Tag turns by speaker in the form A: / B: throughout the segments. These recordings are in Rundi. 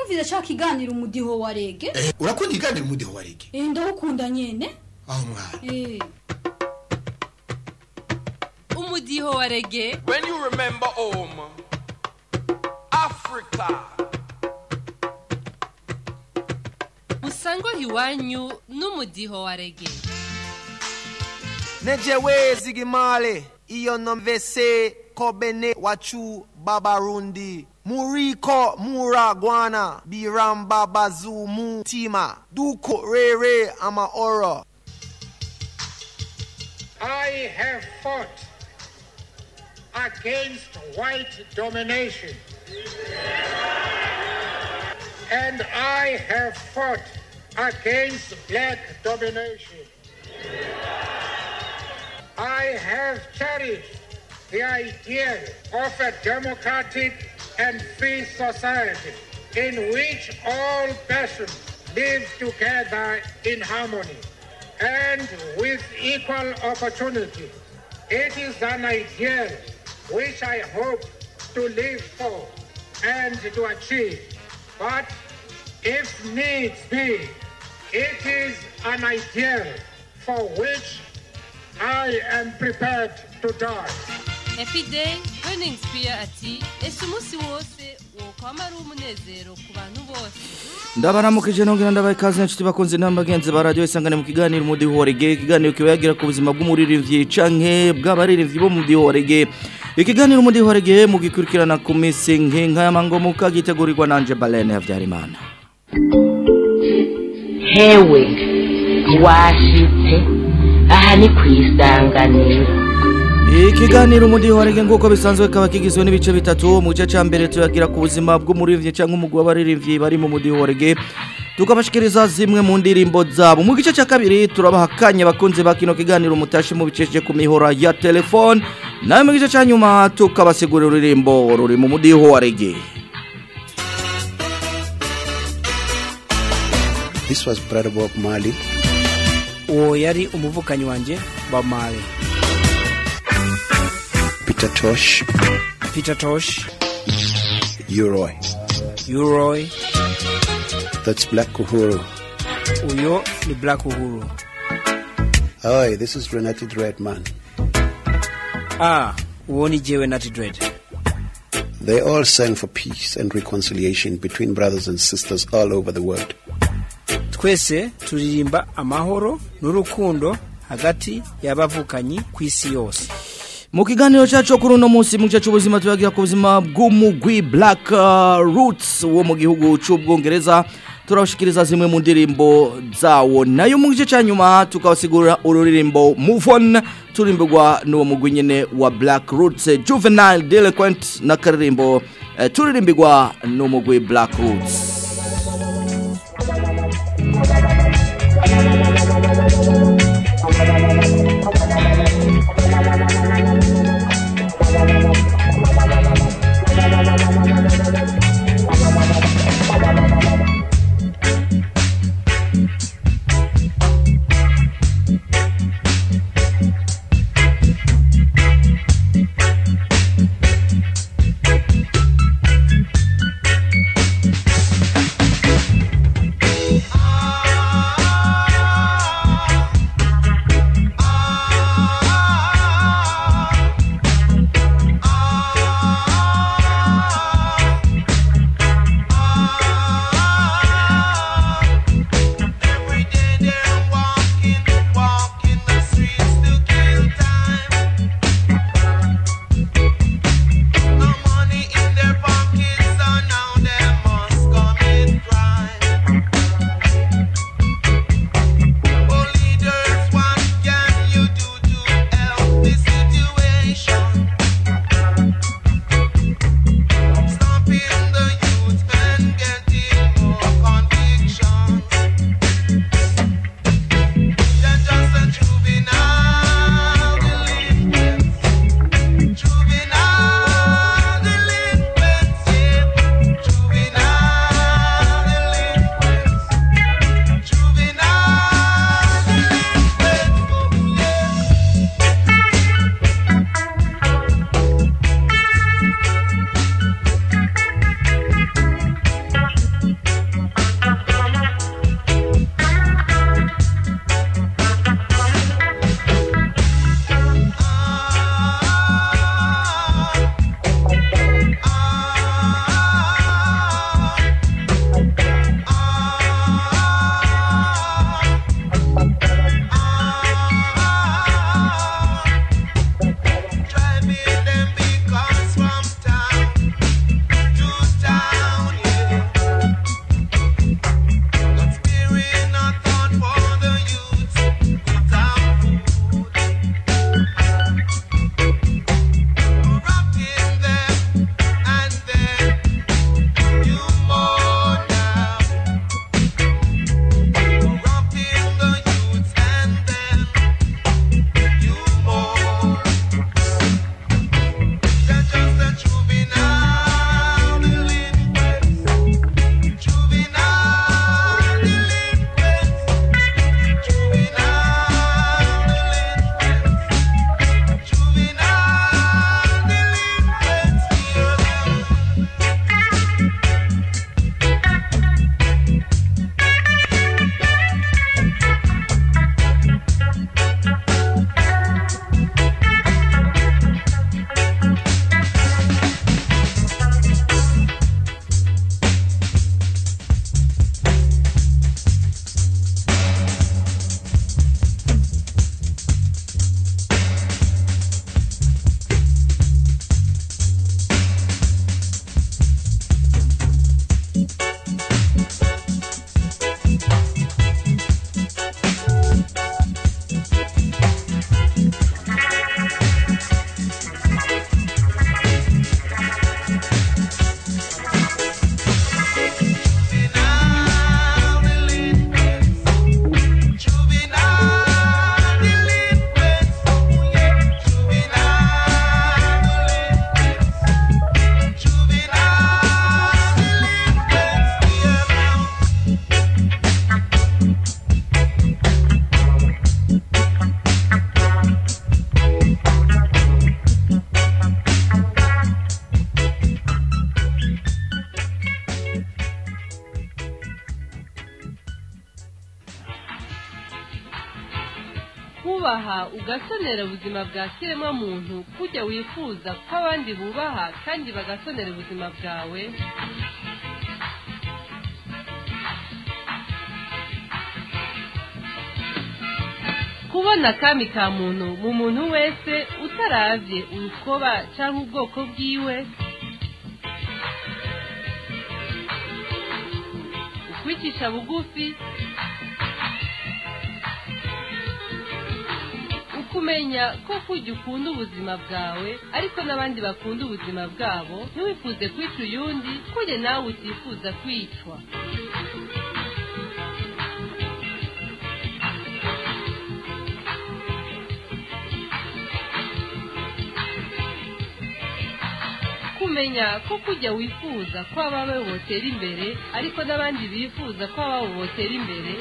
A: wumvise ca kiganiro umudiho wa rege
B: Eh, urakunda iganira umudiho wa rege
A: eh ndawukunda nyene
B: aho mwana
A: eh
C: umudiho wa rege
D: When you remember home, Africa,
C: usangwa iwanyu n'umudiho wa rege
E: nejewe zigimale iyo nomvese kobene wachu babarundi muriko muragwana biramba bazumu tima duko rere ama oro
F: I have fought against white domination. And I have fought against black domination. I have cherished the ideal of a democratic and free society in which all persons live together in harmony and with equal opportunity. It is an ideal which I hope to live for and to achieve. But if needs be, it is an ideal for which I am prepared to die.
C: epiday burning spear ati ese umunsi wose wokwama ari umunezero ku bantu bose
G: ndabaramukije nongera ndabaye ikaze inshuti bakunze n'abagenzi ba radiyo isangane mu kiganiro umudiho wa rege ikiganiro kiba yagira ku buzima bw'umuririmbyi canke bw'abaririmbyi bo mu mudiho wa rege ikiganiro umudiho wa rege mugikurikirana ku minsi nk'inka y'amangomuka gitegurirwa nanje balene habyarimana
H: hewe washitse aha ni ku isanganiro
G: ikiganiro umudiho wa rege nk'uko bisanzwe kaba kigizwe n'ibice bitatu mu gice cya mbere tuyagira ku buzima bw'umuririmbyi cyangwa umugwi w'abaririmbyi bari mu mudiho wa rege tukabashikiriza zimwe mu ndirimbo zabo mu gice cya kabiri turabaha akanya bakunze ba kino kiganiro mutashe mubicishije ku mihora ya telefone nawe mu gice cya nyuma tukabasigurira ururirimbo ruri mu mudiho wa rege
I: This was Brother Bob Marley.
J: uwo yari umuvukanyi wanjye Bob Marley
I: Peter Tosh,
J: Peter Tosh
I: Uroy.
J: Uroy
I: That's Black Uhuru.
J: uyo ni Black Uhuru
I: Hi, this is Renati Dreadman.
J: ah uwo ni jewe Natty Dread
I: They all sang for peace and reconciliation between brothers and sisters all over the world.
J: twese turirimba amahoro n'urukundo hagati y'abavukanyi ku isi yose
G: mu kiganiro cyacu kuri uno munsi mu gice cy'ubuzima tuyagira ku buzima bw'umugwi black uh, roots wo mu gihugu cy'ubwongereza turabashikiriza zimwe mu ndirimbo zawo nayo mu gice cya nyuma tukabasigurira ururirimbo move on turimbirwa n'uwo mugwi nyine wa black roots eh, juvenile delinquent n'akaririmbo eh, turirimbirwa n'umugwi black roots
E: Ah
C: kubaha ugasonera ubuzima bwa kiremwa muntu kujya wifuza ko abandi bubaha kandi bagasonera ubuzima bwawe kubona akami ka muntu mu muntu wese utaravye urukoba cyangwa ubwoko bwiwe ukwicisha bugufi ukumenya ko kujya ukunda ubuzima bwawe ariko n'abandi bakunda ubuzima bwabo ntiwifuze kwica uyundi kujya nawe utifuza kwicwa kumenya ko kujya wifuza ko abawe botera imbere ariko n'abandi bifuza ko ababo botera imbere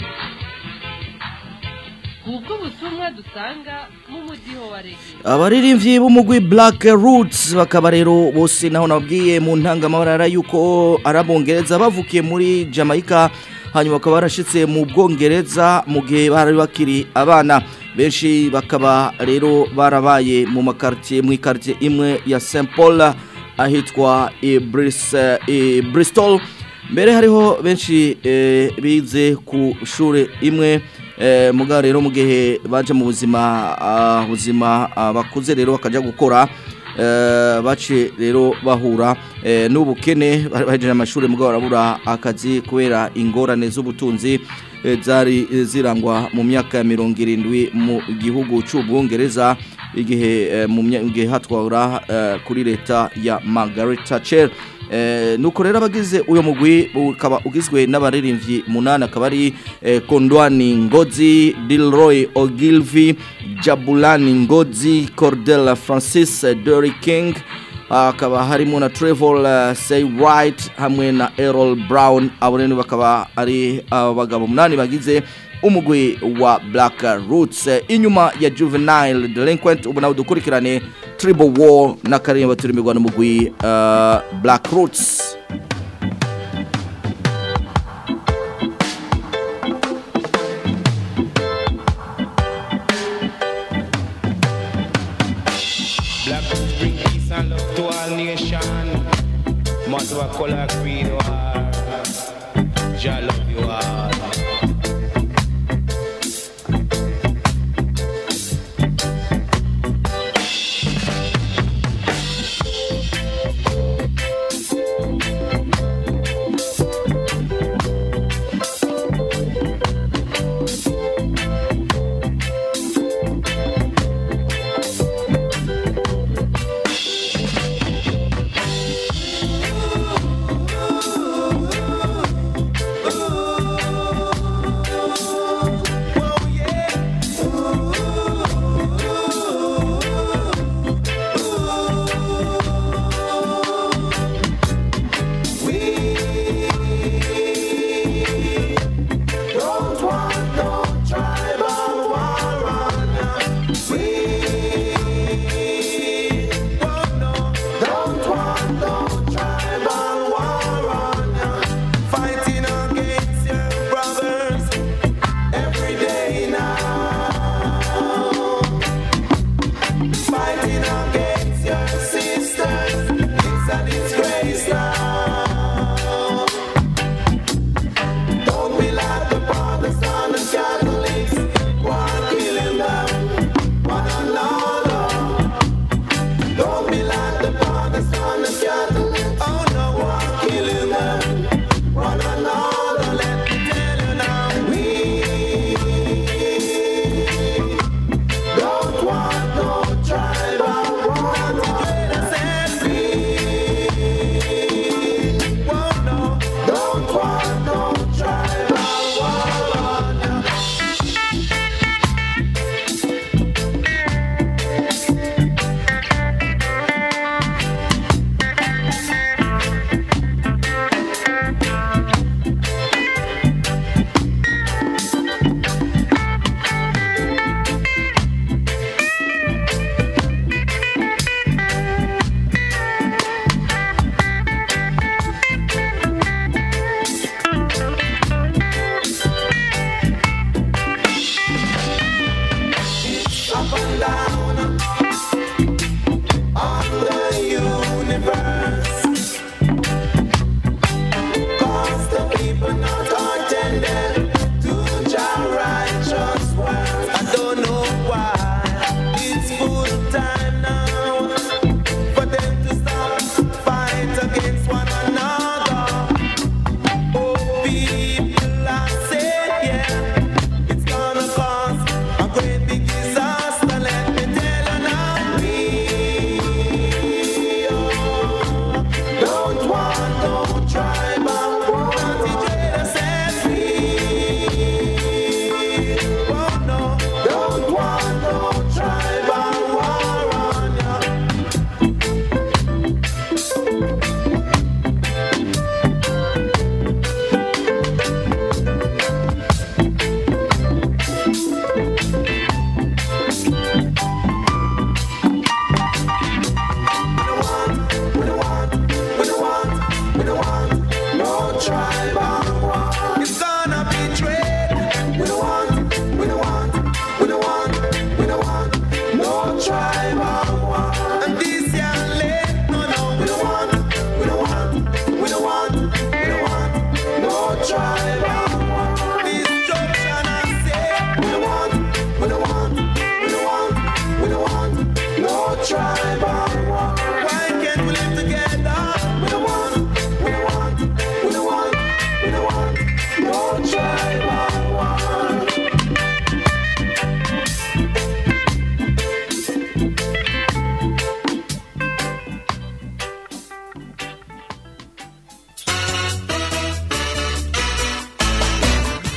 C: ubwo butumwa dusanga mu mudiho wa rege
G: abaririmbyi b'umugwi Black Roots bakaba rero bose naho nabwiye mu ntangamabara yuko arabongereza bavukiye muri Jamaica hanyuma bakaba barashitse mu bwongereza mu gihe bari bakiri abana benshi bakaba rero barabaye mu makartier mu ikartier imwe ya St Paul ahitwa i Bris- i Bristol mbere hariho benshi eh, bize ku shure imwe eh, mugabo rero mu gihe baje mu buzima ah, buzima ah, bakuze rero bakajya gukora eh, bace rero bahura eh, n'ubukene bari bahejeje amashuri mugabo barabura akazi kubera ingorane z'ubutunzi eh, zari eh, zirangwa mu myaka ya mirongo irindwi mu gihugu cy'ubwongereza igihe eh, mu mya- igihe hatwara eh, kuri leta ya Margaret Thatcher Eh, nuko rero abagize uyo mugwi ukaba ugizwe n'abaririmbyi munani akaba ari eh, Kondwani Ngozi, Dilroy Ogilvy, Jabulani Ngozi, Cordella Francis, eh, Dory King, akaba harimo na Trevor uh, Say Right hamwe na Errol Brown abo rero bakaba ari abagabo munani bagize umugwi wa Black Roots Eh, inyuma ya Juvenile Delinquent ubu nawe dukurikirane Tribal War n'akaririmbo turimirwa n'umugwi uh, Black Roots
D: Black roots bring peace and love to all nation. Must have a color creed war. Jah love you all.
K: Ooh,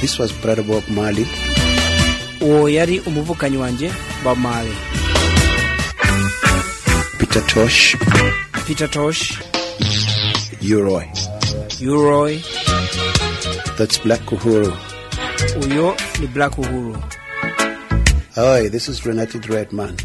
I: This was Brother Bob Marley.
J: uwo yari umuvukanyi wanjye Bob Marley
I: Peter Tosh,
J: Peter Tosh
I: Uroy.
J: Uroy
I: That's Black Uhuru.
J: uyo ni Black Uhuru
I: Hi, this is Renati Dreadman.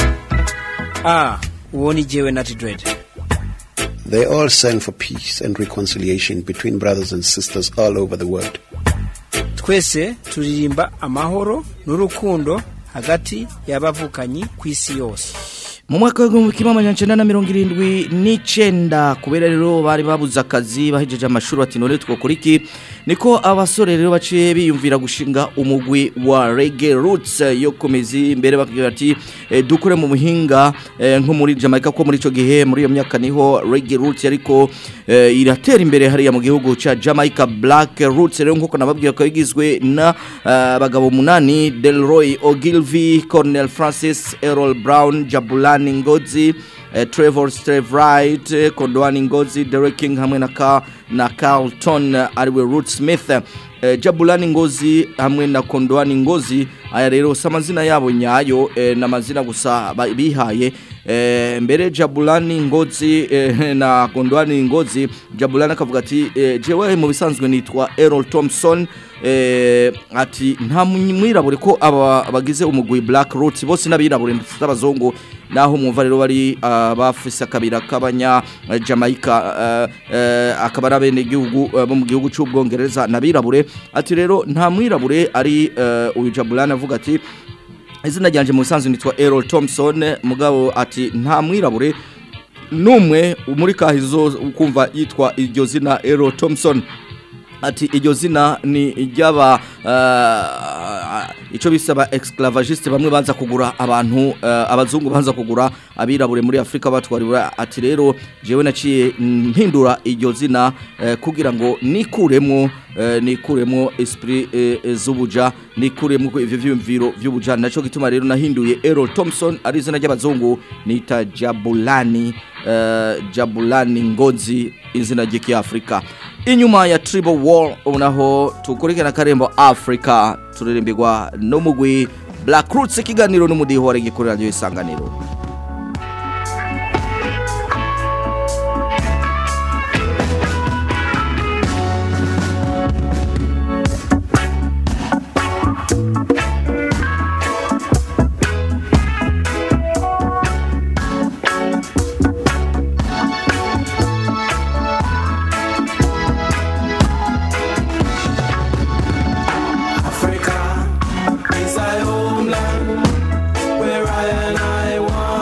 J: ah uwo ni jewe Natty Dread
I: They all sang for peace and reconciliation between brothers and sisters all over the world.
J: twese turirimba amahoro n'urukundo hagati y'abavukanyi ku isi yose
G: mu mwaka w'igihumbi kimwe amajana icenda na mirongo irindwi n'icenda kubera rero bari babuze akazi bahejeje amashuri bati none twokora iki niko abasore rero baciye biyumvira gushinga umugwi wa Reggae Roots eh, yo komezi imbere bakubwira ati eh, dukure mu buhinga eh, nko muri Jamaica ko muri ico gihe muri iyo myaka niho Reggae Roots ariko eh, iratera imbere hariya mu gihugu ca Jamaica Black Roots rero nkuko nababwiye ko igizwe na eh, abagabo munani Delroy Ogilvy Cornel Francis Errol Brown Jabulani Ngozi eh, Trevor Steve Wright eh, Kondwani Ngozi Derek King hamwe na ka na Carlton eh, ariwe Root Smith eh, Jabulani Ngozi hamwe na Kondwani Ngozi aya rero si amazina yabo nyayo eh, n'amazina gusa ba- bihaye eh, mbere Jabulani Ngozi eh, na Kondwani Ngozi Jabulani akavuga ati eh, jewe mu bisanzwe nitwa Errol Thompson eh, ati nta mwirabure ko aba bagize umugwi Black Roots bose n'abirabure ndetse n'abazungu naho mwumva rero bari ah, bafise akabira k'abanya eh, Jamaica eh, eh, akaba ari abene gihugu bo mu gihugu cy'ubwongereza n'abirabure ati rero nta mwirabure ari eh, uyu Jabulani avuga ati izina ryanje mu bisanzwe nitwa Errol Thompson mugabo ati nta mwirabure numwe muri kahizo ukumva yitwa iryo zina Errol Thompson ati iryo zina ni iry'aba uh, icyo bisaba exclavagiste bamwe banza kugura abantu uh, abazungu banza kugura abirabure muri Afrika batwarira ati rero jewe naciye mpindura iryo zina uh, kugira ngo nikuremo uh, nikuremo esprit uh, z'ubuja nikuremo ivyo vyumviro vy'ubuja naco gituma rero nahinduye Errol Thompson ari izina ry'abazungu nita Jabulani uh, Jabulani Ngozi izina ry'Afrika inyuma ya Tribal War unaho tukurikirana karembo Africa turirimbirwa n'umugwi Black Roots ikiganiro n'umudiho wa regi kuri radio isanganiro
K: Africa is our homeland where I and I want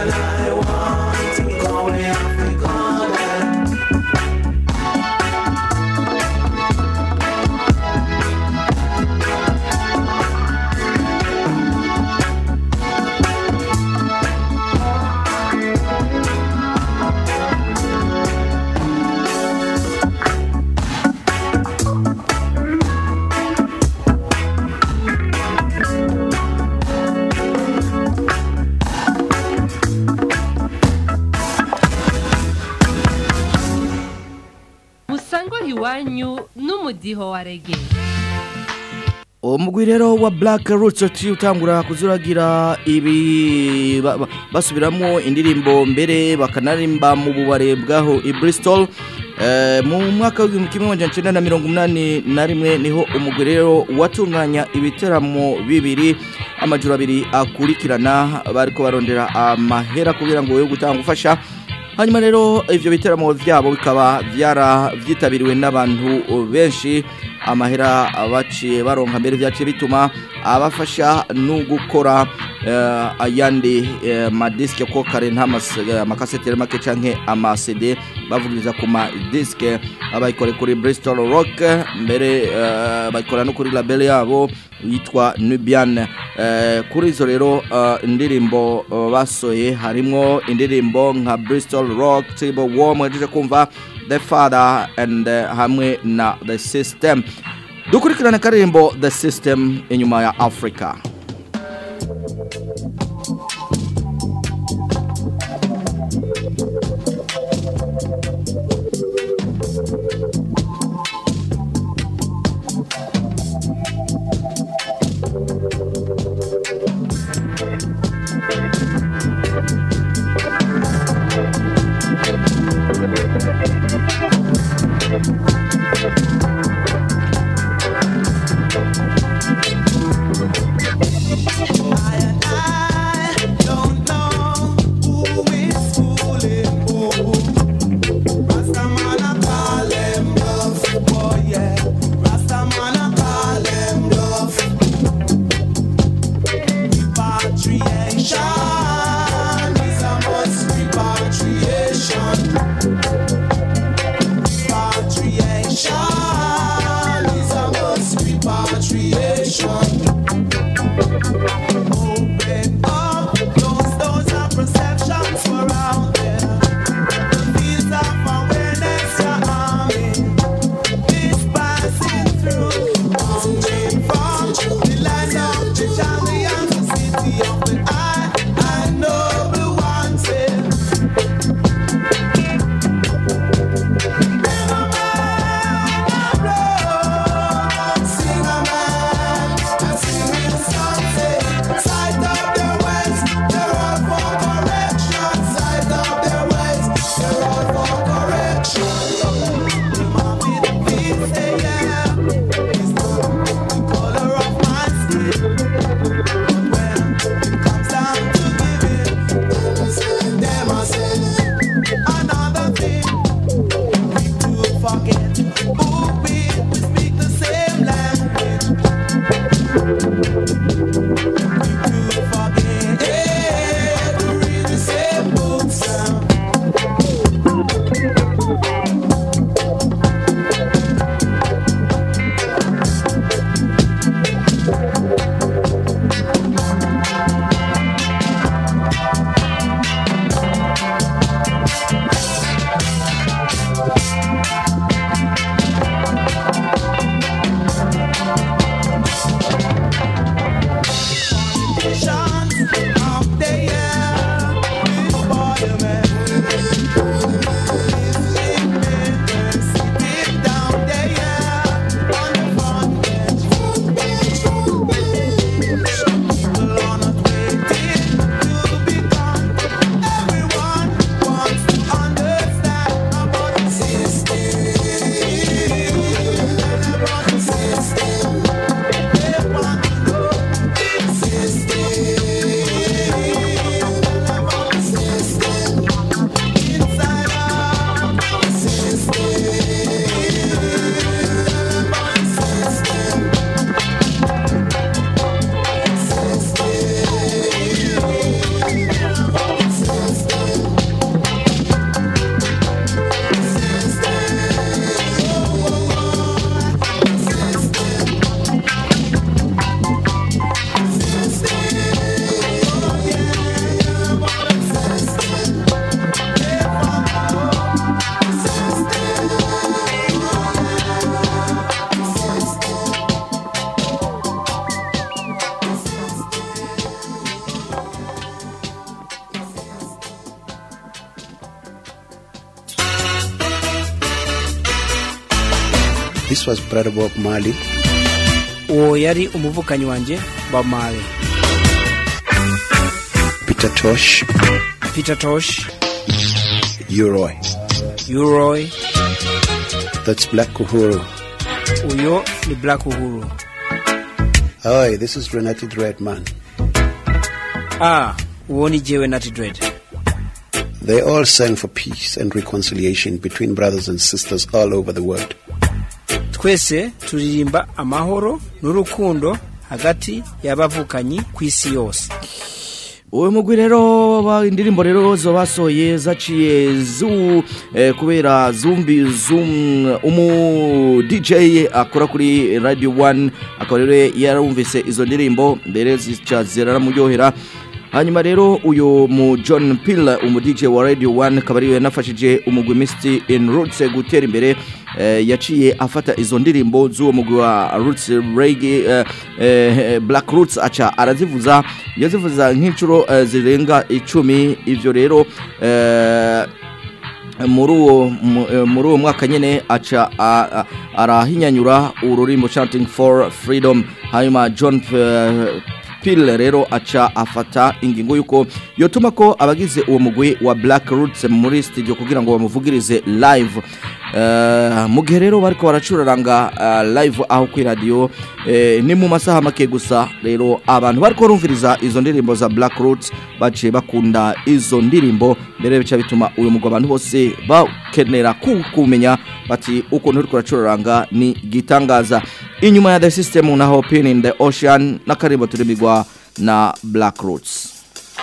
C: musangwa iwanyu n'umudiho wa rege
G: umugwi rero wa Black Roots uti utangura kuzuragira ibi ba- ba- basubiramo indirimbo mbere bakanarimba mu bubare bwaho i Bristol Eh, mu mwaka w'igihumbi kimwe magana cyenda na mirongo umunani na rimwe niho umugwi rero watunganya ibiteramo bibiri amajoro abiri akurikirana bariko barondera amahera kugira ngo yo gutanga gufasha hanyuma rero ivyo biteramo vyabo bikaba vyara vyitabiriwe n'abantu benshi amahera baciye baronka mbere vyaciye bituma abafasha no gukora eh, ayandi eh, madiske ko kare nta mas- eh, amakaseteri make canke ama CD bavugiriza ku ma diske abayikore kuri Bristol Rock mbere eh, bayikora no kuri label yabo yitwa Nubian eh, kuri izo rero eh, indirimbo eh, basoye harimwo indirimbo nka Bristol Rock Table War mwajeje kumva The Father and eh, hamwe na The System dukurikirane karirimbo The System inyuma ya Africa
K: Repatriation is a must. Repatriation
I: This was Brother Bob Marley.
J: uwo yari umuvukanyi wanjye Bob Marley
I: Peter Tosh,
J: Peter Tosh
I: Uroy.
J: Uroy
I: That's Black Uhuru.
J: uyo ni Black Uhuru
I: Hi, this is Renati Dreadman.
J: ah uwo ni jewe Natty Dread
I: They all sang for peace and reconciliation between brothers and sisters all over the world.
J: twese turirimba amahoro n'urukundo hagati y'abavukanyi ku isi yose
G: uwo mugwi rero ba- indirimbo rero zo basohoye zaciye zu eh, kubera zumbi zoom umu DJ akora kuri Radio 1 akaba rero yarumvise izo ndirimbo mbere zica ziramuryohera hanyuma rero uyu mu John Pill umu DJ wa Radio 1 akaba ariwe yanafashije umugwi Misty in Roots gutera imbere eh, yaciye afata izo ndirimbo z'uwo mugwi wa Roots Reggae eh, eh, Black Roots aca arazivuza yazivuza nk'inshuro eh, zirenga icumi ivyo rero eh, muri uwo mu- eh, muri uwo mwaka nyene aca a- a- arahinyanyura ururimbo chanting for freedom hanyuma John eh, Pill rero aca afata ingingo yuko yotuma ko abagize uwo mugwi wa Black Roots muri studio kugira ngo bamuvugirize live Eh, mu gihe rero bariko baracuraranga eh, live aho kuri radio eh, ni mu masaha make gusa rero abantu bariko barumviriza izo ndirimbo za Black Roots baciye bakunda izo ndirimbo mbere bica bituma uyu mugwi abantu bose bakenera ku- kumenya bati ukuntu uriko uracuraranga ni gitangaza inyuma ya the system naho pin in the ocean n'akarimbo turimbirwa na Black Roots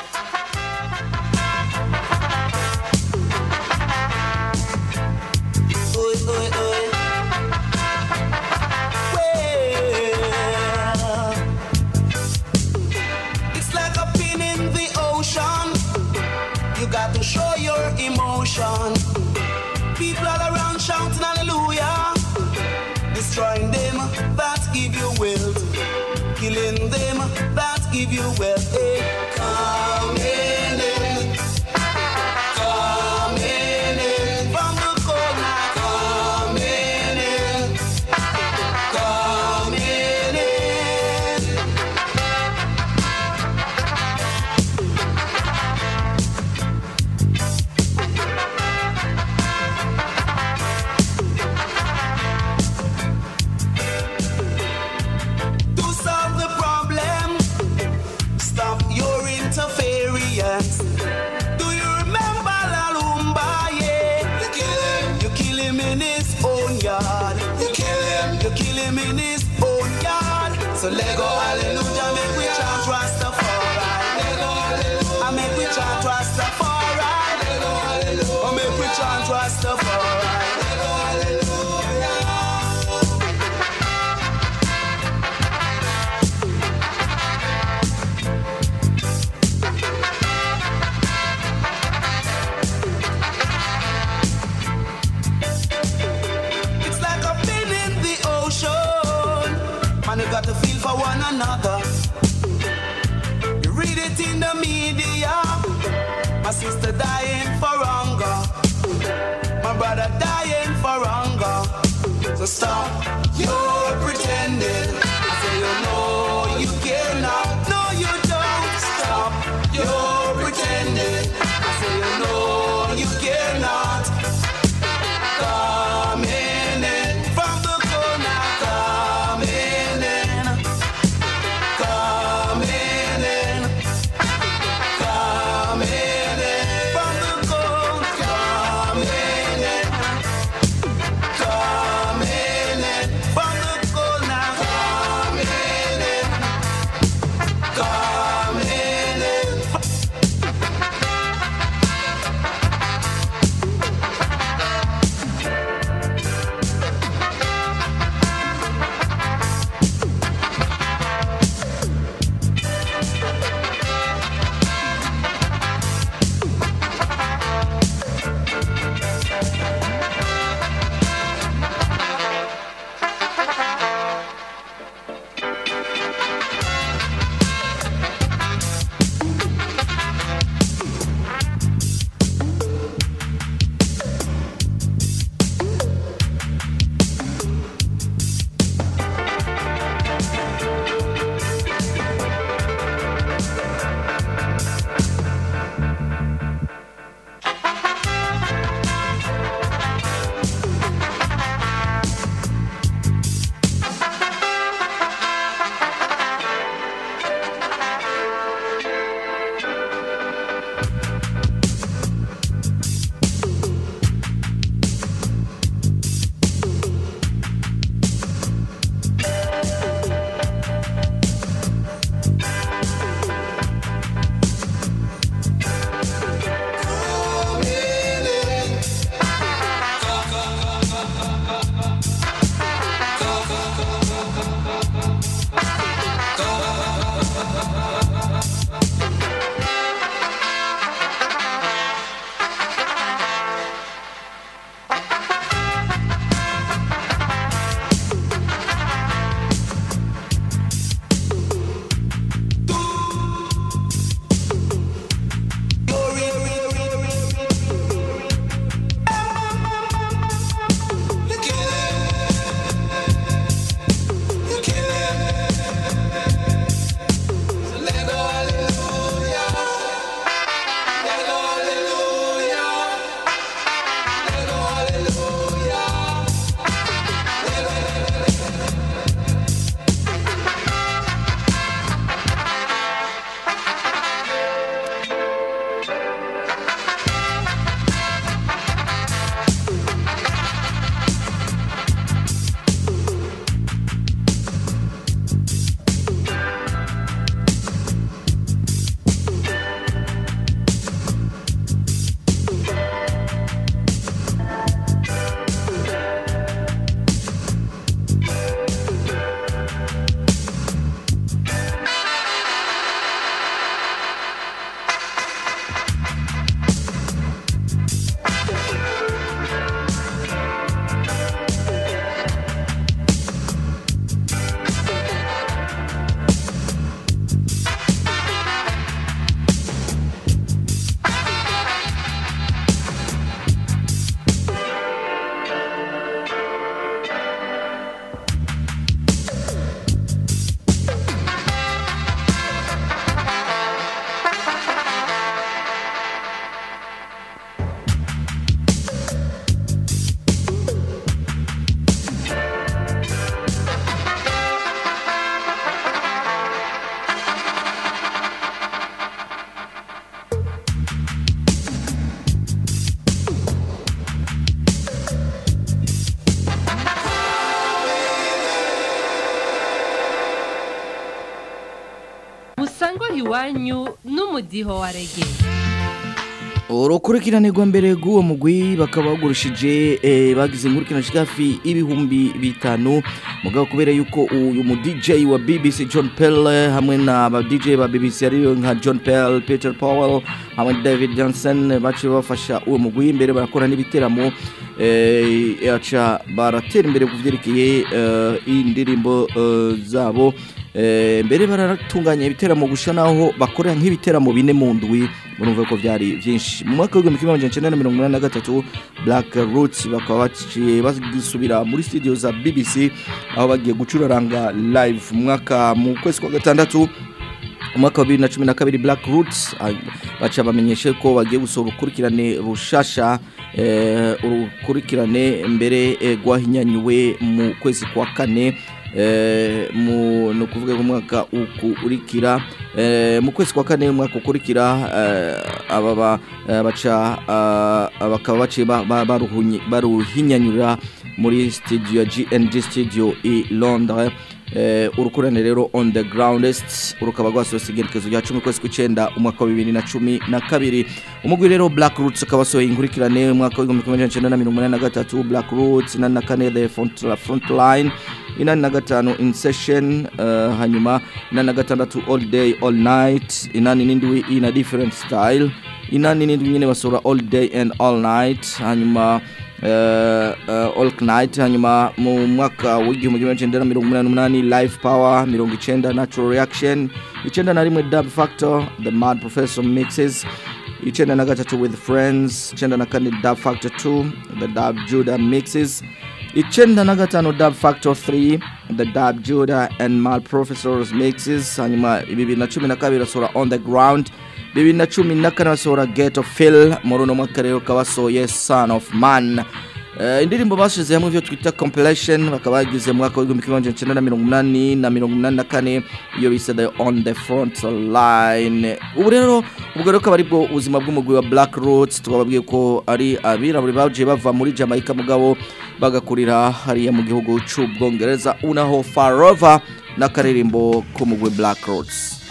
K: It's like a pin in the ocean. You got to show your emotion. People all around shouting hallelujah. Destroying them that give you wealth. Killing them that give you wealth. Hey, come in. in. Come in. in. From the corner. Come in. in. Come in. in. to solve the problem. Stop your interference. Do you remember La Lumba? Yeah, you kill him. You kill him in his own yard. You kill him. You kill him in his own yard. So let go, hallelujah, make we chant Rastafari. Let go, hallelujah. I make we chant Rastafari. Let go, hallelujah. I make we chant Rastafari. Let go, hallelujah. It's like a pin in the ocean. Man, you got to feel for one another. You read it in the media. My sister dying for hunger. My brother dying for hunger. So stop your pretending. I say you know you cannot. No, you don't. Stop your pretending. I say you know you cannot. Come in in from the corner. Come in in. Come in in. Come in in from the corner. Come in in. Come in in from the
C: iwanyu n'umudiho wa rege
G: urukurikirane rwa mbere rw'uwo mugwi bakaba bagurishije eh, bagize inkurikirane hafi ibihumbi bitanu mugabo kubera yuko uyu mu DJ wa BBC John Pell hamwe na ba DJ ba BBC ariyo nka John Pell Peter Powell hamwe na David Johnson baciye bafasha uwo mugwi imbere barakora n'ibiteramo eh, aca baratera imbere ku vyerekeye eh, indirimbo eh, zabo Eh, mbere baratunganya ibiteramo gusha naho bakorera nk'ibiteramo bine mu ndwi murumva ko byari byinshi mu mwaka w'igihumbi kimwe magana cyenda na mirongo inani na gatatu Black Roots bakaba baciye basubira muri studio za BBC aho bagiye gucuraranga live mu mwaka mu kwezi kwa gatandatu umwaka wa bibiri na cumi na kabiri Black Roots ah, baca bamenyeshe ko bagiye gusohora urukurikirane rushasha eh, urukurikirane mbere eh, rwahinyanyuwe mu kwezi kwa kane eh, mu no kuvuga ngo umwaka ukurikira eh, mu kwezi kwa kane umwaka ukurikira eh, aba ba- eh, baca ah, bakaba baciye ba- ba- baruhunyi- baruhinyanyurira muri studio ya GNG studio i Londres eh, urukurane rero on the groundest urukaba rwasohotse igerekezo rya cumi kwezi kw'icenda umwaka wa bibiri na cumi na kabiri umugwi rero black roots ukaba wasohoye inkurikirane umwaka w'igihumbi kimwe magana cyenda na mirongo inani na gatatu black roots inani na kane the front, front line inani na gatanu in session uh, hanyuma inani na gatandatu all day all night inani n'indwi in a different style inani n'indwi nyine basohora all day and all night hanyuma uh, uh, all night hanyuma mu mwaka w'igihumbi kimwe cyenda na mirongo umunani n'umunani live power mirongo icenda natural reaction icenda na rimwe dub factor the mad professor mixes icenda na gatatu with friends icenda na kane dub factor 2 the dub judah mixes icenda na gatanu dub factor 3 the dub judah and mal professors mixes hanyuma bibiri na cumi na kabiri basohora on the ground bibiri na cumi na kane basohora get of phil muri uno mwaka rero ukaba basohoye son of man Uh, indirimbo bashize hamwe ivyo twita compilation bakaba bagize mu mwaka w'igihumbi kimwe magana cyenda na mirongo umunani na mirongo umunani na kane iyo bise the on the front line ubu rero ubwo rero akaba aribwo ubuzima bw'umugwi wa black roots twababwiye ko ari abirabure bagiye bava muri jamaica mugabo bagakurira hariya mu gihugu c'ubwongereza unaho farova n'akaririmbo k'umugwi black roots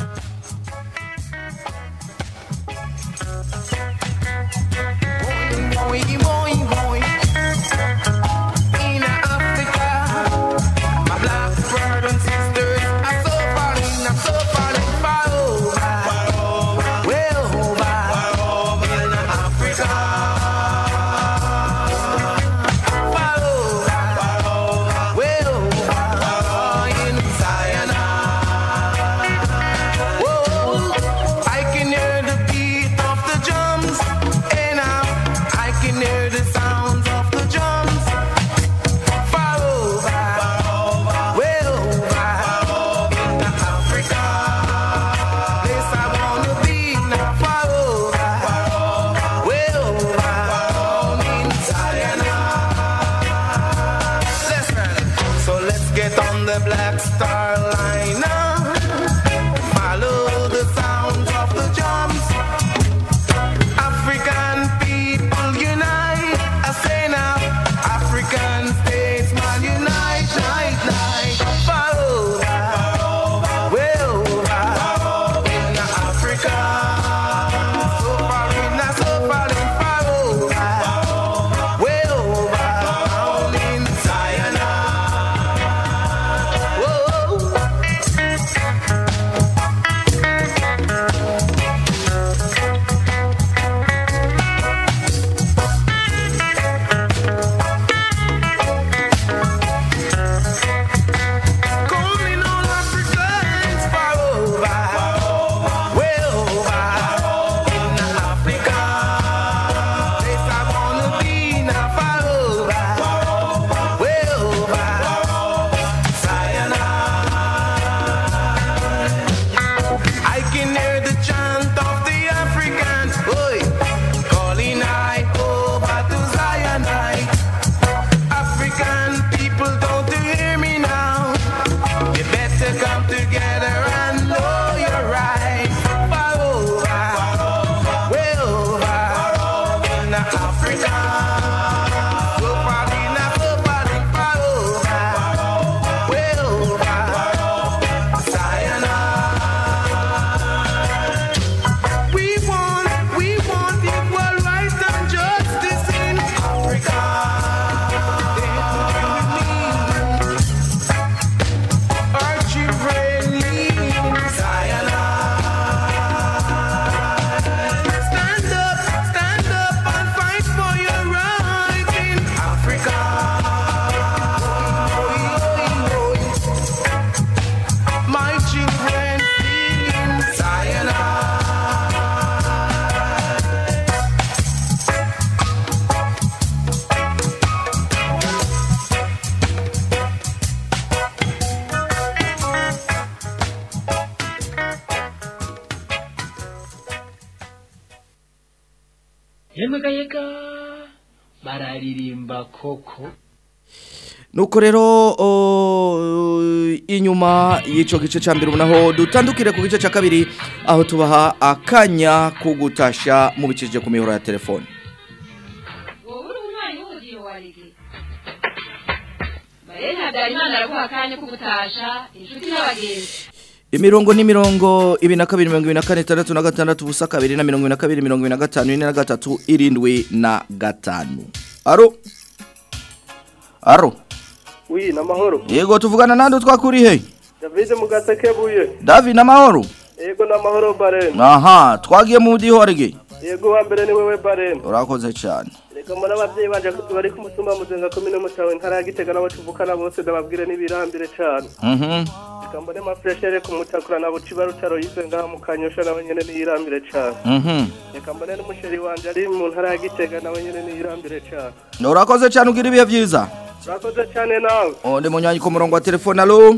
K: Boy, boy, boy. In Africa, my black brothers and sisters are so falling, are so falling far over, way over, in Africa. Far over, way over, in Zion.
J: yemwe yega bararirimba koko
G: nuko rero o, inyuma y'ico gice ca mbere ubunaho dutandukire ku gice ca kabiri aho tubaha akanya ko gutasha mubicishije ku mihoro ya telefone
C: wowe uri umwanya w'umudiho wa rege barene habyarimana araguha akanya ko gutasha inshuti n'abagenzi
G: imirongo ni mirongo ibiri na kabiri mirongo ibiri na kane itandatu na gatandatu ubusa kabiri na mirongo ibiri na kabiri mirongo ibiri na gatanu ine na gatatu irindwi na gatanu aro aro
L: wi namahoro
G: yego tuvugana nande twakuri he
L: david mugasekebuye
G: david namahoro
L: yego namahoro barene
G: aha twagiye mu mudiho wa rege
L: yego wa mbere ni wewe barene
G: urakoze cyane
L: reka mbona abavyeyi banje bari ku mutumba muzenga komine mutawe ntara ya gitega n'abo tuvukana bose ndababwire n'ibirambire cane
G: mhm
L: reka mbone mafreshere ku mutakura na buciba rutaro yize ngaha mu kanyosha nawe nyene n'iyirambire cane
G: mhm
L: reka mbone n'umusheri wanje ari mu ntara ya gitega nawe nyene n'iyirambire cane
G: urakoze cyane ugira ibihe byiza
L: urakoze cane nawe
G: onde munyanyi ku murongo wa telefone alo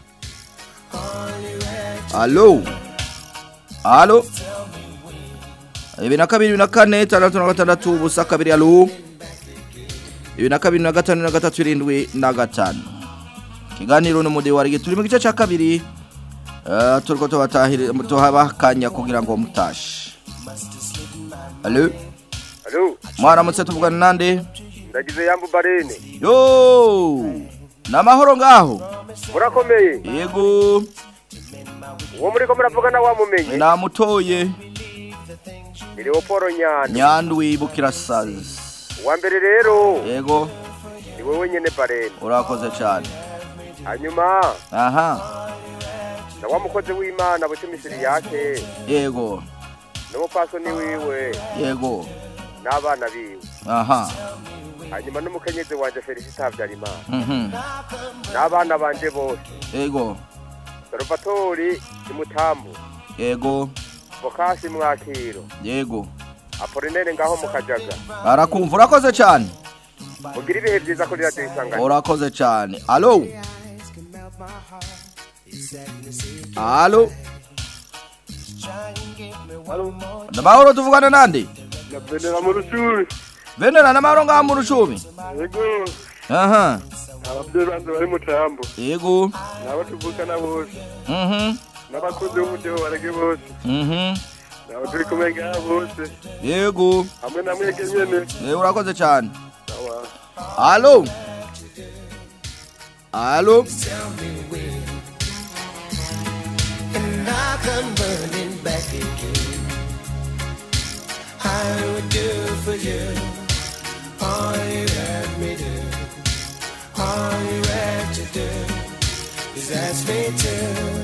G: alo alo ibiri na kabiri ibiri na kane itandatu na gatandatu ubusa kabiri alo ibiri na kabiri na gatanu na gatatu irindwi na gatanu ikiganiro n'umudiho wa rege turi mu gice cya kabiri eh, turiko tubatahiri tuhabaha akanya kugira ngo mutashe alo
M: Alo,
G: mwaramutse tuvugana nande
M: ndagize yambu barene.
G: yo namahoro ngaho
M: Murakomeye.
G: yego
M: Uwo muri ko muravugana wamumenye.
G: namutoye
M: Ni Leoporo Nyana.
G: nyandwi bukirasazi
M: Wa mbere rero
G: yego
M: ni wewe nyene barene.
G: urakoze cyane
M: Hanyuma
G: aha
M: na wa mukozi w'Imana buce misiri yake.
G: yego
M: N'umupasoni wiwe
G: yego
M: n'abana biwe.
G: aha
M: Hanyuma n'umukenyezi wanje Felicita Habyarimana.
G: mhm
M: N'abana banje bose.
G: yego
M: Salvatori Imutambu.
G: yego
M: Bokasi Mwakiro.
G: yego
M: Apolinere ngaho mu Kajaga.
G: arakumva urakoze cyane
M: Mugira ibihe byiza kuri radio isangano.
G: urakoze cyane alo alo namahoro tuvugana nande
L: nabenera mu rushuri
G: venera namahoro ngaha mu rucumi
L: yego
G: aha
L: abavyeyi banje bari mu tambo
G: yego
L: nabo tuvukana bose
G: mhm
L: n'abakozi b'umudeho barege bose
G: mhm
L: nabo turi kumwe ngaha bose
G: yego
L: hamwe na mwege nyene
G: Eh, urakoze cyane
L: sawa
G: alo alo
K: And I come burning back again. I would do for you all you had me do. All you had to do is ask me to.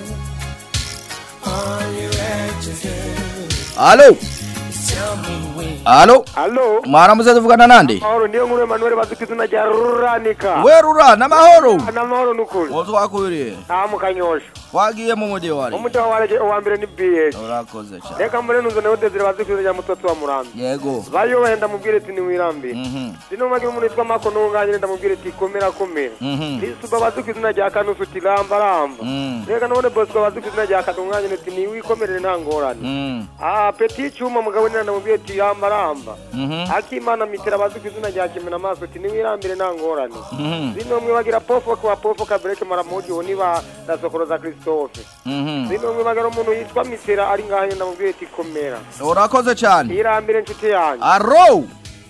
K: All you had to do
G: alo
K: is tell me when.
G: alo
L: Alo.
G: mwaramutse tuvugana nande
L: Mahoro niyo nkuru Emmanuel bazi ku izina rya Ruranika.
G: werura namahoro
L: Namahoro nukuri.
G: uwo twakwiriye
L: Nta mu kanyosha.
G: twagiye mu mujyi wari
L: Umudeho warege uwa mbere ni BS.
G: urakoze cyane
L: Reka mbere nunze nawe Desire bazi ku izina rya Mutotsi wa Murambi.
G: yego
L: Bayo wenda mubwire ati niwirambire.
G: mhm
L: Sino magi umuntu yitwa Mako ntunganye ndamubwire ati komera komera.
G: mhm
L: Lisuba bazi ku izina rya Kanusu ati ramba ramba.
G: Mm.
L: Reka none Bosco bazi ku izina rya Kadunganye ati niwikomerere nta ngorane.
G: Mm.
L: Ah Petit Cyuma mugabo nina ndamubwire ati ramba ramba.
G: Mhm.
L: Akimana mitera bazi ku izina rya Kimena Maso ati niwirambire nta ngorane.
G: Mhm.
L: Zino mwe bagira pofo kwa pofo kabreke maramoji oni ba dasokoroza Christophe.
G: Mhm.
L: Zino mwe bagira umuntu yitwa mitera ari ngahe ndamubwire ati komera.
G: urakoze cyane
L: Irambire nshuti yanjye.
G: aro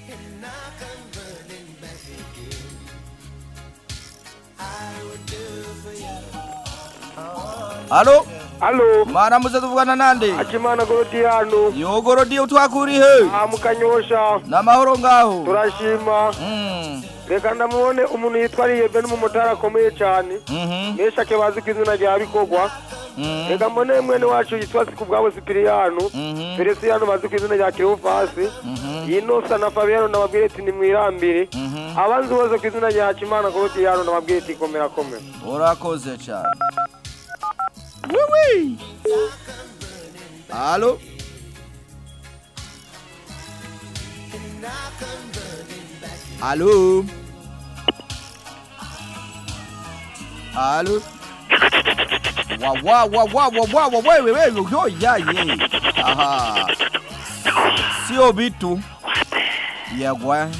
G: alo
L: Alo.
G: mwaramutse tuvugana nande
L: Akimana Gorodiano.
G: yogorodiyo twakurihe
L: Ah mukanyosha.
G: namahoro ngaho
L: Turashima.
G: Mm.
L: Reka ndamubone umuntu yitwa Riyebe n'umumotari akomeye cyane.
G: Mhm.
L: Meshake bazi ku izina rya Bikogwa.
G: Mhm.
L: Reka mbone mwene wacu yitwa Sikubwabo Sipiriyano.
G: Mhm.
L: Feliciano bazi ku izina rya Kirofasi.
G: Mhm.
L: Inosa na Fabiano ndababwire ati nimwirambire.
G: Mhm.
L: Abanzi bose ku izina rya Kimana Gorodiano ndababwire ati komera komera.
G: urakoze cyane wiwi alo alo alo wa wa wa wa wa wa wa wewe wewe yo ya ye aha sio vitu yagwa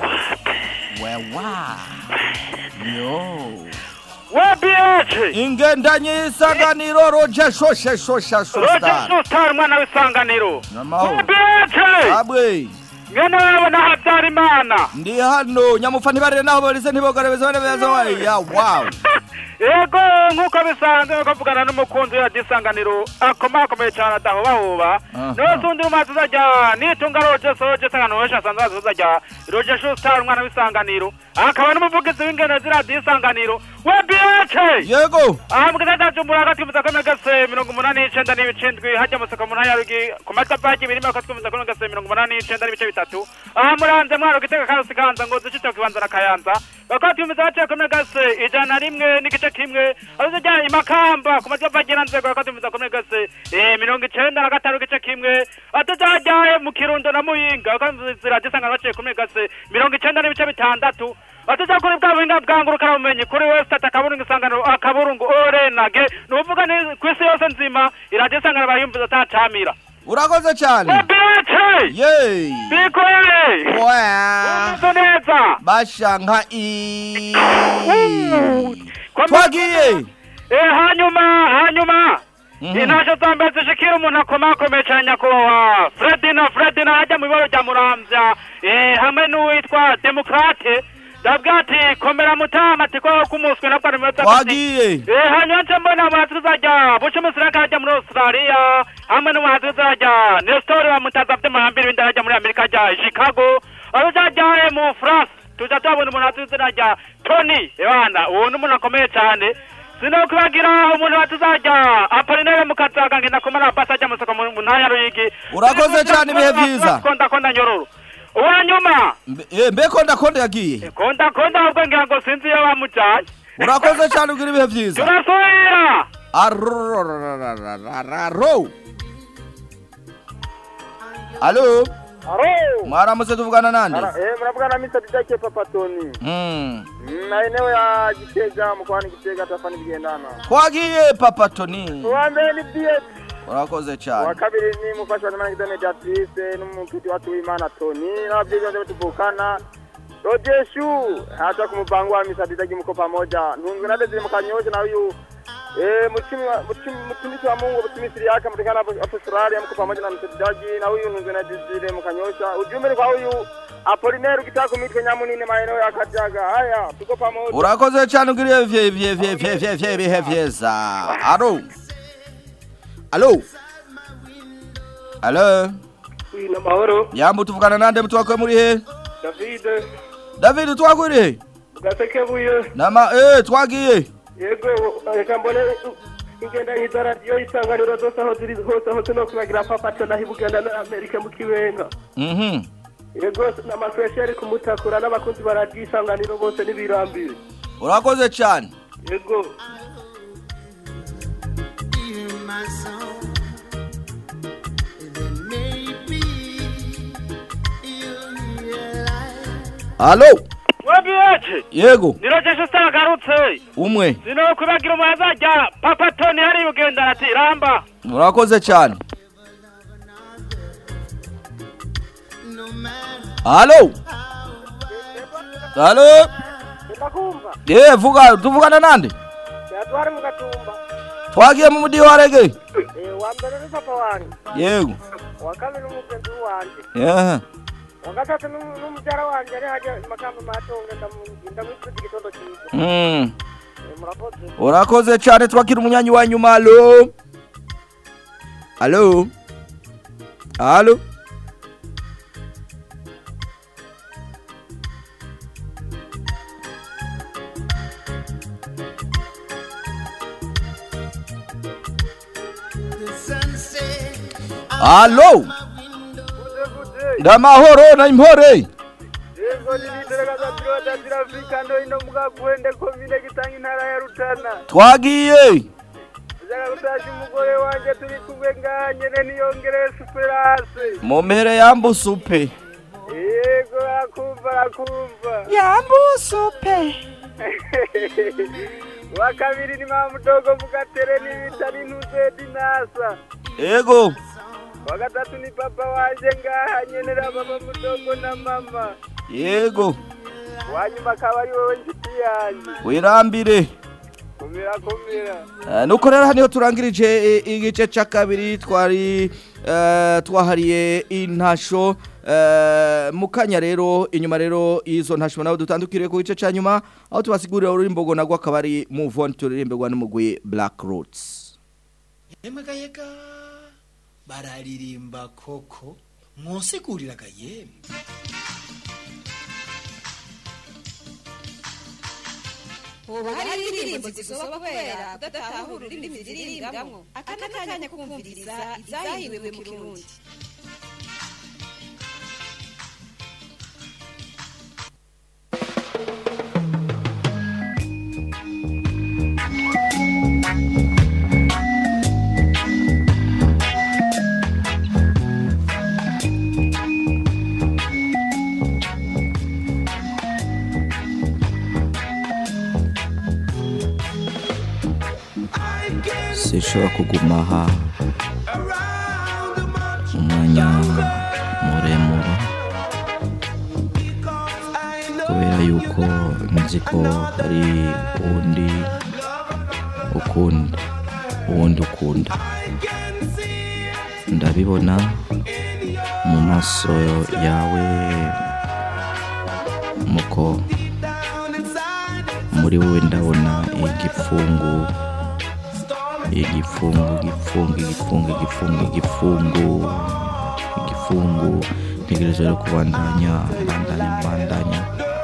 G: wewa yo
N: webiyaje
G: ingendanye y'isanganiro roje shoshe shosha
N: roje
G: shostar
N: sustar umwana w'isanganiro
G: namahoro
N: webiyaje
G: abwe
N: ngene wewe na habyarimana
G: ndi hano nyamufa ntibarire naho barize ntibogarabeze bane beza waya wow
N: yego nk'uko bisanzwe nuko mvugana n'umukunzi wa gisanganiro akomakomeye cyane adahobahoba
G: Aha.
N: nose undi rumazi uzajya nitunga roje soje sangano wesha asanzwe azi uzajya roje shustar umwana w'isanganiro akaba n'umuvugizi w'ingendo z'iradiyo isanganiro webiyaje
G: yego
N: aha mu gisata cy'umuntu hagati y'umutaka n'agase mirongo umunani n'icenda n'ibice ndwi hajya musaka mu ntara ya rugi ku matafari ibiri mirongo itatu n'umutaka n'agase mirongo umunani n'icenda n'ibice bitatu aha muranze mwaro gitega karusi kanza ngo duce cyo kibanza na kayanza bakati y'umutaka baciye ku n'agase ijana na rimwe n'igice kimwe aho zijya imakamba ku matafari nzego bakati y'umutaka n'agase eh, mirongo icenda na gatanu igice kimwe atujajya mu kirundo na muyinga bakati y'umutaka gisanga baciye ku n'agase mirongo icenda n'ibice bitandatu atuza kuri bwa buhinga bwa ngurukana bumenyi kuri wesitati akaburungu isangano akaburungu orenage ni ukuvuga ni ku isi yose nzima iradiyo isangano barayumviza atacamira
G: urakoze cyane
N: webiyaje
G: ye
N: bikoye
G: wa
N: umeze neza
G: basha nka i twagiye
N: Eh, hanyuma hanyuma intasho za mbere zishikira umuntu akomakomeye cyane nyakubahwa fredina fredina ajya mu ibaro rya muramvya eh, hamwe n'uwitwa demokrate ndavuga ati komera mutama ati ko kumuswe nabwo ari meza
G: Twagiye.
N: eh, hanyuma nce mbona umuhanzi uzajya bucumusira akajya muri australia hamwe n'umuhanzi uzajya nestor bamutaza afite muhambiri w'inda ajya muri amerika ajya chicago aho uzajya mu france tuja tuhabona umuhanzi uzajya tony ebana uwo ni umuntu akomeye cyane sinokubagira umuntu batuzajya apolinere mukazaga ngenda kumara basi ajya musoko mu mu ntara ya ruyigi
G: Urakoze cyane, ibihe vyiza.
N: konda konda nyororo uwa nyuma
G: Mbe- eh, mbe konda konda yagiye
N: konda konda ahubwo ngira ngo sinzi iyo bamujaye
G: urakoze cyane ugira ibihe byiza
N: turasubira
G: arororororororo alo
O: Alo.
G: mwaramutse tuvugana nande
O: Ara- Eh, mnavugana na Mr. Didake Papa Tony.
G: Mm.
O: Na eneo ya Gitega mkoani Gitega tafani bigendana.
G: twagiye papa toni
O: Uwa mbere ni DS.
G: urakoze
O: Uwa
G: cyane
O: kabiri ni mufasha wa Imana Gideon Mediatrice n'umukiti watu w'Imana Tony n'ababyeyi bose tuvukana. Rojeshu hata kumupango wa Mr. Didake mko pamoja. Nungu na Desire mkanyosha na huyu Eh, mtumishi wa mtumishi- mtumishi wa Mungu mtumishi yake mtakana hapo hapo Australia mko pamoja na mtendaji na huyu nungu na Desire mkanyosha. Ujumbe ni kwa huyu Apolinero ukitaka kumitwe nyamunini maeneo ya Katiaga. Haya, tuko pamoja.
G: urakoze cyane ugira ibihe vye vye vye vye vye ibihe vyiza alo alo alo
L: Uyu ni amahoro
G: yambu tuvugana nande mutwakwe muri he
L: David
G: david twakuri he
L: gasekebuye
G: nama eh twagiye
L: yego reka mbone ingenda nk'iza radiyo isanganiro zose aho ziri hose hose no kubagira papato naho ibuganda na amerika mu kibenga
G: mhm
L: yego n'amaswesheri kumutakura n'abakunzi ba radiyo isanganiro bose n'ibirambire
G: urakoze cyane
L: yego
G: alo
N: webiyaje
G: yego
N: nirojesha utagarutse
G: umwe
N: sinokubagira umuhanzi ajya papa tony hari bugendana ati ramba
G: urakoze cyane alo alo
O: Ndakumva.
G: eh vuga tuvugana nande
O: Yatware mu gatumba.
G: twagiye mu mudi wa rege
O: Eh, wa mbere ni papa wanjye.
G: yego
O: Wa kabiri n'umugenzi wanjye.
G: yeah.
O: Wa gatatu n'um- n'umubyara wanjye ari hajya makamba matonge ndamu- ndamwifuriza igitondo cyiza.
G: mm.
O: Eh, murakoze.
G: urakoze cyane twakira umunyanyi wa nyuma alo alo alo alo ndamahoro na impore
O: Yego ni nitereka za tiro za tiro Afrika ndo ino muga kwende komine gitanga intara ya Rutana.
G: twagiye
O: Nshaka gutasha umugore wanjye turi kumwe ngaha nyene niyongere superase.
G: mu mpere yambusupe
O: Yego akumva akumva.
G: Yambusupe.
O: Wa kabiri ni mama mdogo mugatere n'ibita n'intuze dinasa.
G: ego
O: wa gatatu ni papa wanje ngaha nyenera mama mudogo na mama
G: yego
O: wa nyuma akaba ari wowe nshuti yanjye
G: wirambire
O: kumira kumira
G: Eh, nuko rero haniho turangirije eh, igice cya kabiri twari eh, twahariye intasho eh, mu kanya rero inyuma rero izo ntasho nawe dutandukiriye ku gice cya nyuma aho tubasigurira ururimbo ngo nagwa akaba ari move on turirimbirwa n'umugwi black roots
B: yemegayega bararirimba koko mwosiguriraga yemwe
P: hoba hari indirimbo zisoba kubera kudatahura ururimi ziririmbwamo aka ni akanya ko kumviriza izahinduwe mu kirundi
G: sinshobora kuguma aha umwanya muremure kubera yuko nzi ko hari uwundi ukunda uwundi ukunda ndabibona mu maso yawe muko muri wowe ndabona igipfungu igifungu igifungu igifungu igifungu igifungu igifungu ntegereje rero kubandanya mbandanya mbandanya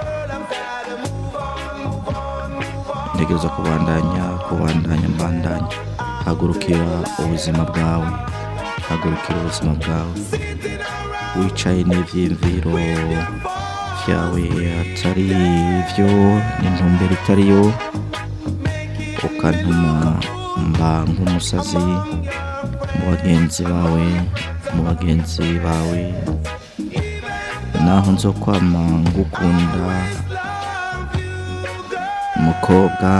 G: ntegereza kubandanya kubandanya mbandanya hagurukira ubuzima bwawe hagurukira ubuzima bwawe wicaye n'ibyiyumviro byawe atari byo n'intumbero itari yo ukantuma mba nk'umusazi mu bagenzi bawe mu bagenzi bawe naho nzo kwama ngukunda umukobwa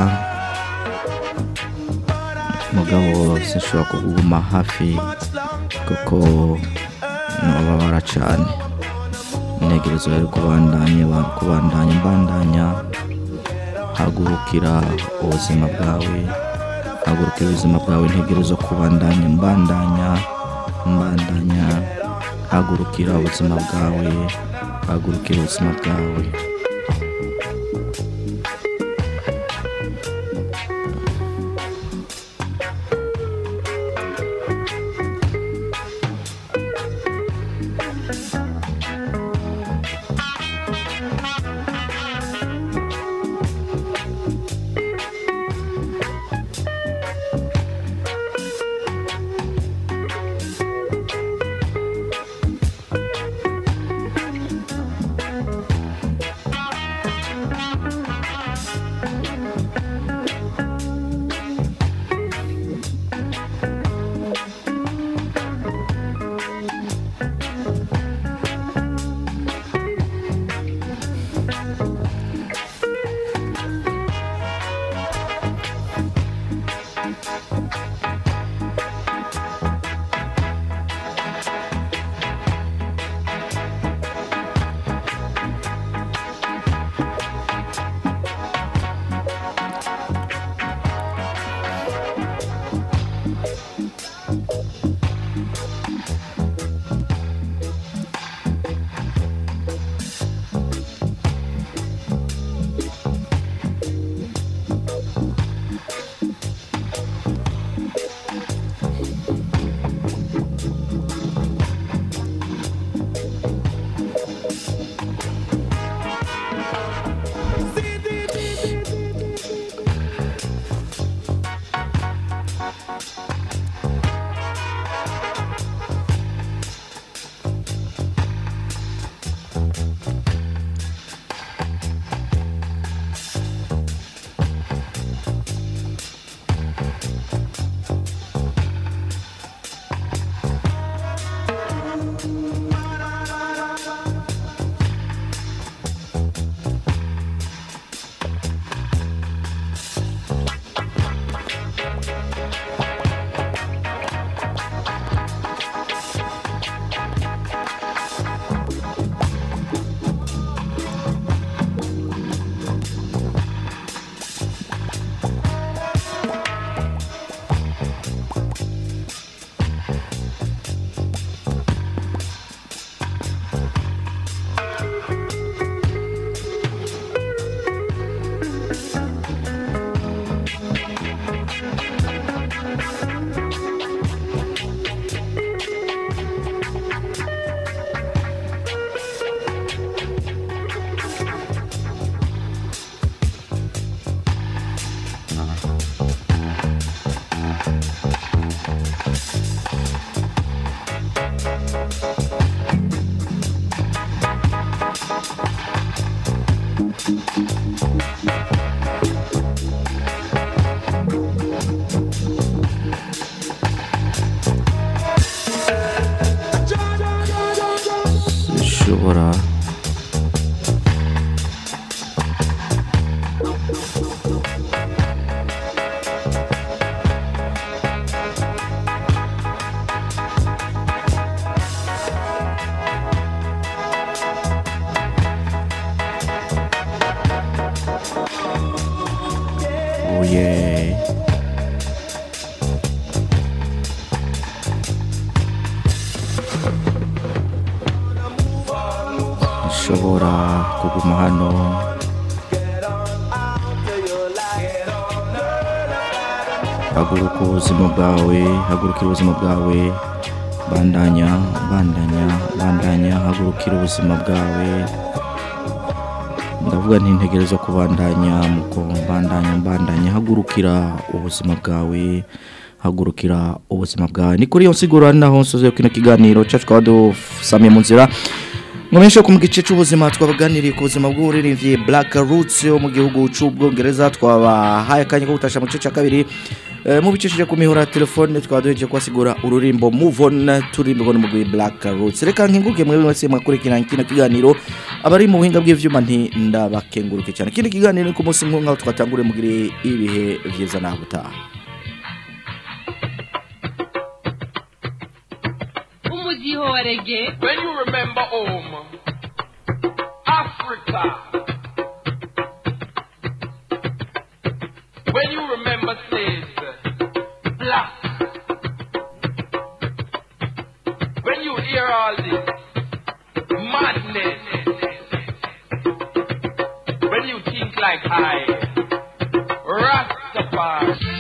G: mugabo sinshobora kuguma hafi kuko nubabara cyane integerezo rero kubandanya kubandanya mbandanya hagurukira ubuzima bwawe hagurukira ubuzima bwawe integerezo kubandanya mbandanya mbandanya hagurukira ubuzima bwawe hagurukira ubuzima bwawe zishobora Oh yeah. nshobora kuguma hano haguruka ubuzima bwawe hagurukira ubuzima bwawe bandanya bandanya bandanya hagurukira ubuzima bwawe ndavuga nti ntegereza kubandanya muko mbandanya mbandanya hagurukira ubuzima bwawe hagurukira ubuzima bwawe ni kuri iyo nsiguro ari naho nsoze kino kiganiro cyacu twaba dusamiye mu nzira Mwemesho ku gice cy'ubuzima twabaganiriye ku buzima bw'uburirimbyi Black Roots yo mu gihugu cy'ubwongereza twabahaye akanya ko gutasha mu gice cya kabiri Eh, mubicishije ku mihora ya telefone twaba duhejeje kubasigura ururimbo Move On turirimbo n'umugwi Black Roots reka nkenguruke mwebwe mwese mwakurikirana kino kiganiro abari mu buhinga bw'ivyuma nti ndabakenguruke cyane kino kiganiro ni ku munsi nk'aho twatanguriye mugire ibihe vyiza naho gutaha
C: umudiho wa rege
Q: When you remember home, Africa. When you remember slaves, black. When you hear all this madness, when you think like I, Rastafari.